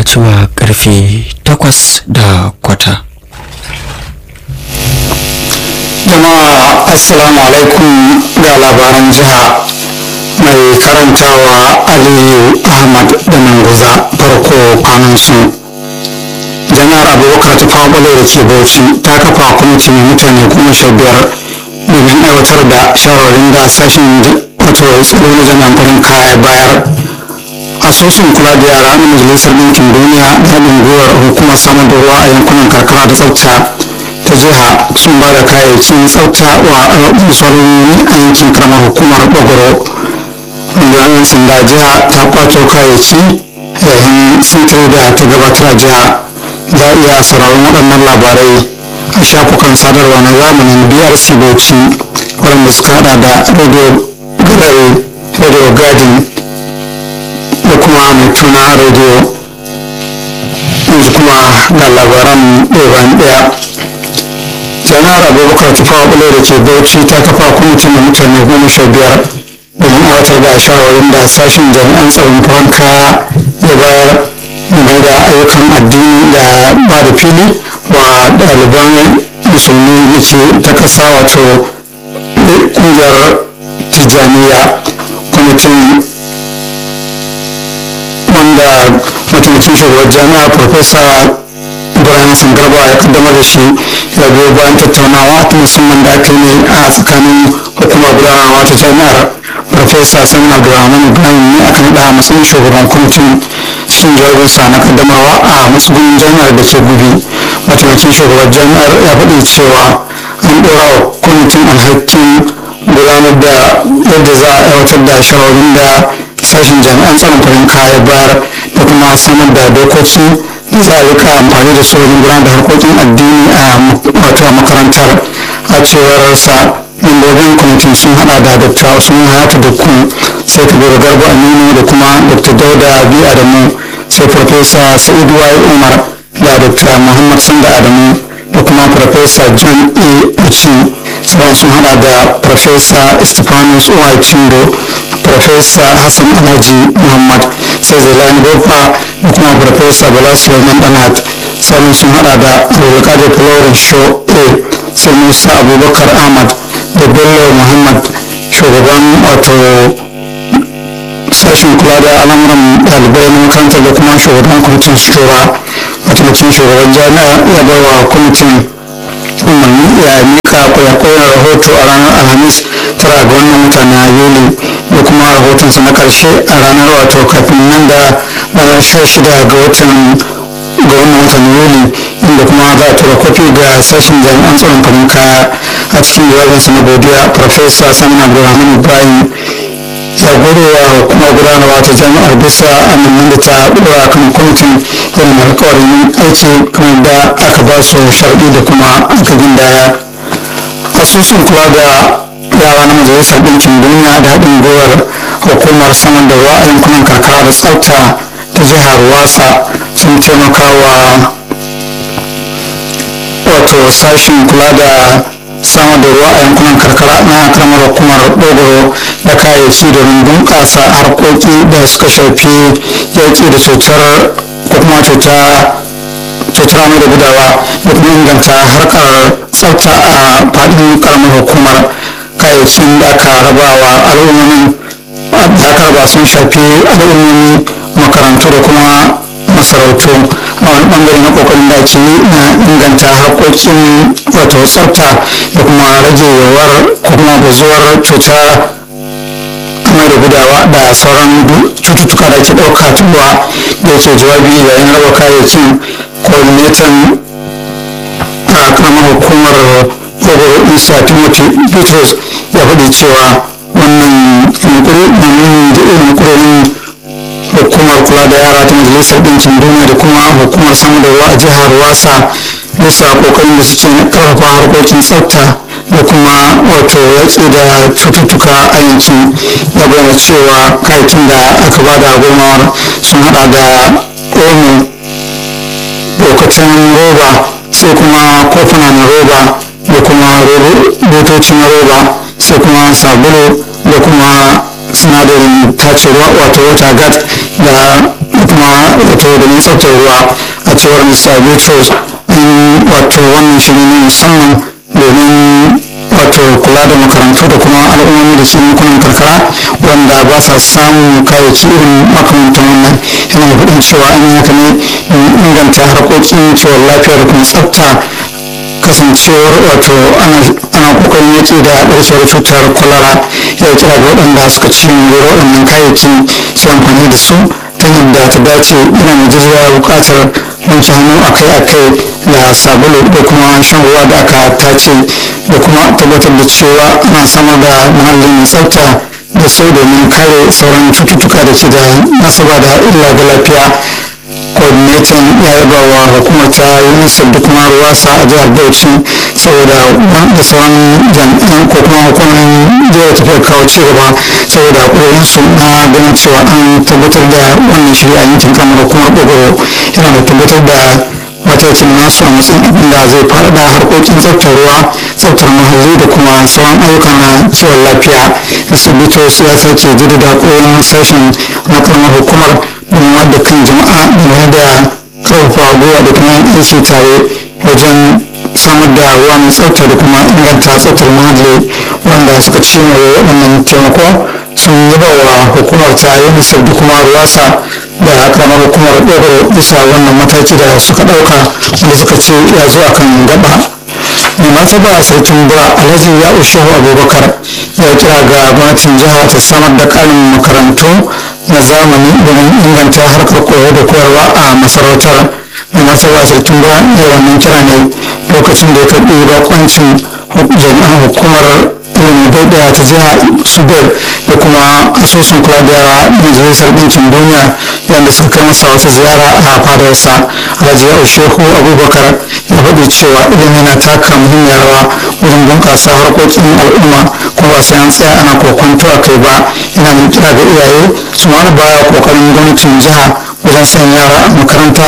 zuwa karfe takwas da kwata jama'a assalamu alaikum ga labaran jiha mai karantawa aliyu ahmad da manguza farko kwanan su janar abubakar ta fabalo da ke bauchi ta kafa kwamiti mai mutane goma sha biyar domin aiwatar da shawarin da sashen wato tsaro na jami'an farin kaya bayar asusun kula da yara na majalisar ɗinkin duniya da haɗin gwiwar hukumar samun da ruwa a yankunan karkara da tsafta ta jiha sun ba da kayayyakin tsafta wa musaloli a yankin karamar hukumar bagoro rundunar sanda jiha ta kwato kayayyaki yayin sintiri da ta gabatar a jiha za a iya sauraron waɗannan labarai a shafukan sadarwa na zamanin brc bauchi waɗanda suka hada da radio gallery radio garden da kuma mai tuna radio yanzu kuma ga labaran ɗaya ɗaya janar abubakar tufawa ɓulo da ke bauchi ta kafa kwamitin da mutane goma sha biyar domin aiwatar da shawarwarin da sashen jami'an tsaron farin kaya ya bayar game da ayyukan addini da ba da fili wa ɗaliban musulmi da ke ta ƙasa wato ƙungiyar tijjaniya kwamitin wanda mataimakin shugaban jami'a farfesa ibrahim sangarba ya kaddamar da shi ya biyo bayan tattaunawa ta musamman da aka yi a tsakanin hukumar gudanarwa ta jami'ar farfesa samin abdulrahman ibrahim ne aka naɗa a matsayin shugaban kwamitin cikin jawabinsa na kaddamarwa a matsugunin jami'ar da ke gubi mataimakin shugaban jami'ar ya faɗi cewa an ɗora wa kwamitin alhakin gudanar da yadda za a aiwatar da shawarin da sashen jami'an tsaron farin kaya bayar da kuma samar da dokoki da za a rika amfani da su wajen gudanar da harkokin addini a wato a makarantar a cewar sa membobin kwamitin sun hada da dr usman hayatu da ku sai kabiru garba aminu da kuma dr dauda bi adamu sai farfesa sa'idu wai umar da dr muhammad sanda adamu da kuma farfesa john a uchi sauran sun hada da farfesa stephanus uwai chindo farfesa hassan alhaji muhammad sai zailani bofa da kuma farfesa bala suleiman danat sauran sun hada da abdulkadir florin show a sai musa abubakar ahmad da bello muhammad shugaban wato sashen kula da al'amuran ɗalibai na makarantar da kuma shugaban kwamitin shura mataimakin shugaban jami'a ya bai wa kwamitin umarni ya mika kwayakwayar rahoto a ranar alhamis tara ga wannan mutane a yuli da kuma rahotonsa na karshe a ranar wato kafin nan da ranar sha shida ga watan ga wannan watan yuli inda kuma za a tura kofi ga sashen jami'an tsaron farin kaya a cikin jawabinsa na godiya farfesa samin abdulrahman ibrahim ya gode wa hukumar gudanarwa ta jami'ar bisa aminan da ta dora kan kwamitin yin alkawarin aiki kamar da aka ba su sharɗi da kuma aka gindaya asusun kula da yara na majalisar ɗinkin duniya da haɗin gwiwar hukumar saman da ruwa a yankunan karkara da tsafta ta jihar wasa sun taimaka wa wato sashen kula da samar da ruwa a yankunan karkara na karamar hukumar dogoro da kayayyaki domin bunƙasa harkoki da suka shafi yaƙi da cutar ko kuma cuta cutar amai da gudawa da kuma inganta harkar tsafta a faɗin karamar hukumar kayayyakin da aka raba wa al'ummomin da aka raba sun shafi al'ummomi makarantu da kuma masarautu a wani bangare na kokarin da ake yi na inganta harkokin wato tsafta da kuma rage yawar ko kuma bazuwar cuta amai da gudawa da sauran cututtuka da ake ɗauka tuwa da yake jawabi yayin raba kayayyakin coordinator a karamar hukumar kogoro isa timothy petros ya faɗi cewa wannan yunkurin hukumar kula da yara ta majalisar ɗinkin duniya da kuma hukumar samar da ruwa a jihar wasa bisa kokarin da suke na karfafa harkokin tsafta da kuma wato yatsi da cututtuka a yankin ya bayyana cewa kayakin da aka ba da gomawar sun hada da omo lokacin roba sai kuma kofuna na roba da kuma butoci na roba sai kuma sabulu da kuma sinadarin tace ruwa wato wata gat da kuma wato domin tsaftar ruwa a cewar mr bitrus wato wannan shiri ne musamman domin wato kula da makarantu da kuma al'ummomi da ke yankunan karkara wanda ba sa samun kayayyaki irin makamantan wannan yana da faɗin cewa an yi haka ne inganta harkokin kiwon lafiya da kuma tsafta kasancewar wato ana kokarin yake da ɗaukewar cutar kwalara ya kira ga waɗanda suka ci moriyar waɗannan kayayyaki su amfani da su ta yadda ta dace yana mai jirya buƙatar wanke hannu akai-akai da sabulu da kuma shan ruwa da aka tace da kuma tabbatar da cewa ana samar da muhalli mai tsafta da sau domin kare sauran cututtuka da ke da nasaba da illa ga lafiya coordinator ya yaba wa hukumar ta unicef da kuma ruwasa a jihar bauchi saboda da sauran jami'an ko kuma hukumar jihar tafiya kawo ci gaba saboda koyon su na ganin cewa an tabbatar da wannan shirya a yankin kamar hukumar ɓogoro yana da tabbatar da matakin nasu a matsayin abin da zai faɗaɗa harkokin tsaftar ruwa tsaftar muhalli da kuma sauran ayyukan na kiwon lafiya asibitos ya sake jaddada koyon sashen na karamar hukumar domin wadda kan jama'a game da karfafa gwiwa da kuma aiki tare wajen samar da ruwa mai tsafta da kuma inganta tsaftar muhalli wanda suka ci waɗannan taimako sun yaba wa hukumar ta unicef da kuma ruwasa da karamar hukumar ɗaukar bisa wannan mataki da suka ɗauka wanda suka ce ya zo akan gaba mai martaba sarkin bura alhaji ya ushehu abubakar ya kira ga gwamnatin jiha ta samar da ƙarin makarantu na zamani domin inganta harkar koyo da koyarwa a masarautar mai martaba sarkin bura ya wannan kira ne lokacin da ya karɓi bakoncin jami'an hukumar ilimin daidaya ta jiha suber da kuma asusun kula da yara majalisar ɗinkin duniya yadda suka kai masa wata ziyara a fadarsa alhaji ya shehu abubakar ya faɗi cewa ilimi na taka muhimmiyar rawa wajen bunƙasa harkokin al'umma kuma ba sai an tsaya ana kokonto a kai ba yana mai kira ga iyaye su mara baya kokarin gwamnatin jiha wajen sanya yara a makaranta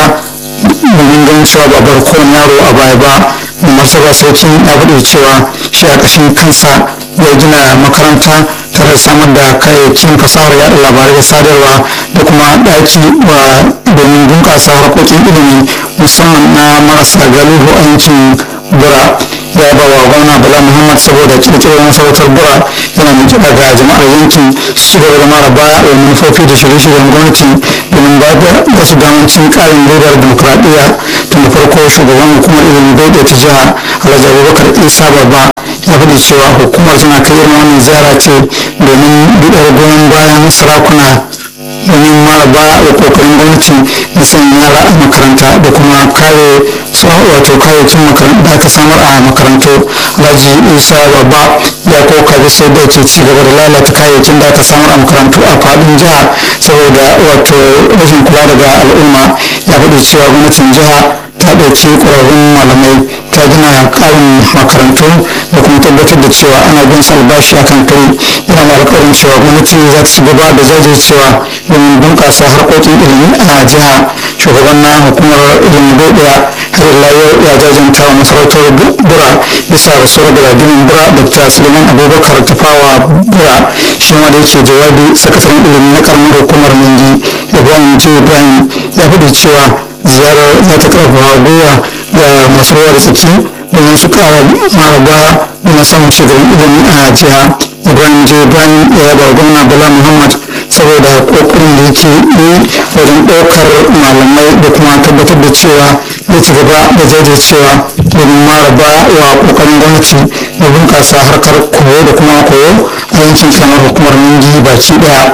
domin ganin cewa ba bar kowane yaro a baya ba da martaba sarkin ya faɗi cewa shi a ƙashin kansa ya gina makaranta tare da samar da kayayyakin fasahar yaɗa labarai da sadarwa da kuma ɗaki wa domin bunƙasa harkokin ilimi musamman na marasa galihu a yankin bura ya ba wa gwamna bala muhammad saboda kirkirar masarautar bura yana mai kiɗa ga jama'ar yankin su ci gaba da mara baya wa manufofi da shirye-shiryen gwamnati domin ba da su damancin ƙarin ledar dimokuraɗiyya tun da farko shugaban hukumar ilimin bai ta jiha alhaji abubakar isa babba ya faɗi cewa hukumar tana kai irin wannan ziyara ce domin buɗar goyon bayan sarakuna domin mara baya da kokarin gwamnati na sanya yara a makaranta da kuma kare su wato kayayyakin makaranta da aka samar a makarantu alhaji isa babba ya koka bisa da ke ci gaba da lalata kayayyakin da aka samar a makarantu a faɗin jiha saboda wato rashin kula daga al'umma ya faɗi cewa gwamnatin jiha ta ɗauki ƙwararrun malamai ta gina ƙarin makarantu da kuma tabbatar da cewa ana bin su albashi akan kai yana da alƙawarin cewa gwamnati za ta ci gaba da jajircewa domin bunƙasa harkokin ilimi a jiha shugaban na hukumar ilimin ɗaya har ila yau ya jajanta wa masarautar bura bisa rasuwar galadinin bura dr suleiman abubakar tafawa bura shi ma da yake jawabi sakataren ilimi na karamar hukumar ningi ibrahim j ibrahim ya faɗi cewa ziyarar za ta karfafa gwiwa ga masu ruwa da tsaki domin su kara maraba da samun shugaban ilimi a jiha ibrahim j ibrahim ya yaba gwamna bala muhammad saboda kokarin da yake yi wajen ɗaukar malamai da kuma tabbatar da cewa ya ci gaba da jajircewa domin maraba wa kokarin gwamnati da bunƙasa harkar koyo da kuma koyo a yankin kamar hukumar ningi baki ɗaya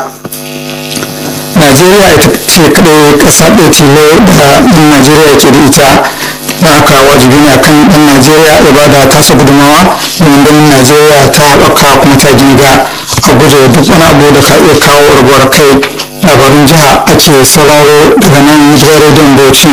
najeriya ita ce kadai kasa ɗaya tilo da ɗan najeriya ke da ita da haka wajibi ne akan ɗan najeriya ya ba da tasa gudunmawa domin ganin najeriya ta haɓaka kuma ta ginga a guje duk wani abu da ka iya kawo rabuwar kai labarin jiha ake sauraro daga nan gidan rediyon bauchi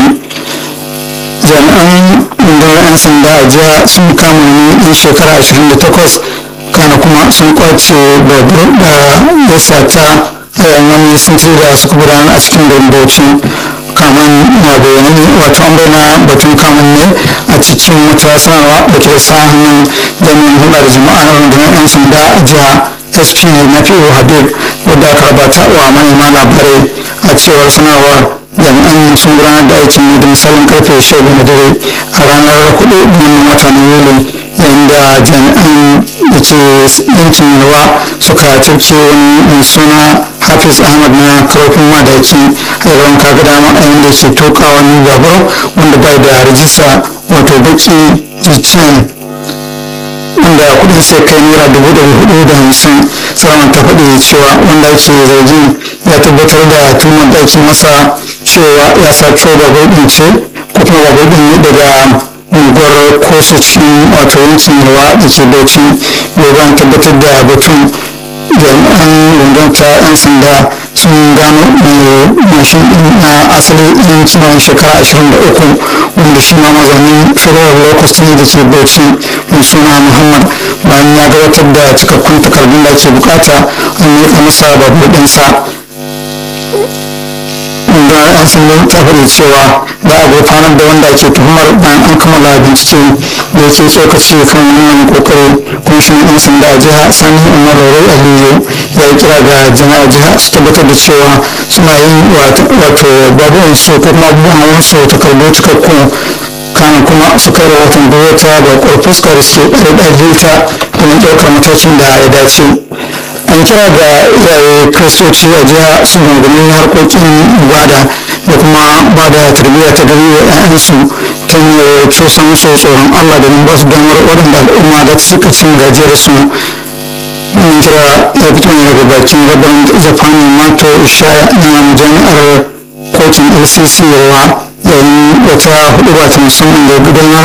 jami'an rundunar 'yan sanda a jiha sun kama ni ɗan shekara 28 kana kuma sun kwace babur da ya sata wani sintiri da suka gudanar a cikin garin bauchi kaman na bayanai ne wato an bayyana batun kamun ne a cikin wata sanarwa da ke sa hannun jami'in hulɗa da jama'a na rundunar 'yan sanda a jiha sp na fiye habib wadda aka rabata wa manema labarai a cewar sanarwar jami'an sun gudanar da aikin ne da misalin karfe sha na dare a ranar hudu na wata na yuli yayin da jami'an da ke yankin yalwa suka cafke wani mai suna hafiz ahmad na karfin madaki a yawan kaga dama a yayin da ke toka wani babur wanda bai da rajista wato baki jicen wanda kudin sai kai naira dubu ɗari hudu da hamsin salaman ta faɗi cewa wanda ake zargin ya tabbatar da tuhumar da ake masa cewa ya sato babur ɗin ce ko kuma babur ɗin daga unguwar kosu cikin wato yankin yawa da ke bauchi bai tabbatar da batun jami'an rundunar ta 'yan sanda sun gano mai mashin din na asali ɗin kimanin shekara 23 wanda shi ma mazaunin federal locust ne da ke bauchi mai suna muhammad bayan ya gabatar da cikakkun takardun da ke bukata an yi masa babur ɗinsa da an sun ta faɗi cewa za a gurfanar da wanda ke tuhumar bayan an kammala bincike da yake tsokaci kan wannan kokari kwamishin yan sanda a jiha sani umar rai aliyu ya yi kira ga jama'a jiha su tabbatar da cewa suna yin wato babuwan su ko kuma abubuwan hawan su takardu cikakku kana kuma su kai rahoton gwamnati da ƙwarfuska da suke ɗaiɗaje ta domin ɗaukar matakin da ya dace an kira ga iyaye kristoci a jiha su rungumi harkokin ibada da kuma ba da tarbiyya ta gari wa 'ya'yansu ta hanyar cusa musu tsoron allah da ba su damar waɗanda al'umma da suka cin gajiyar su mun kira ya fito ne daga bakin gaban zafani mato ishaya na jami'ar kotun lcc yawa yayin wata hudu ba ta musamman da gudanar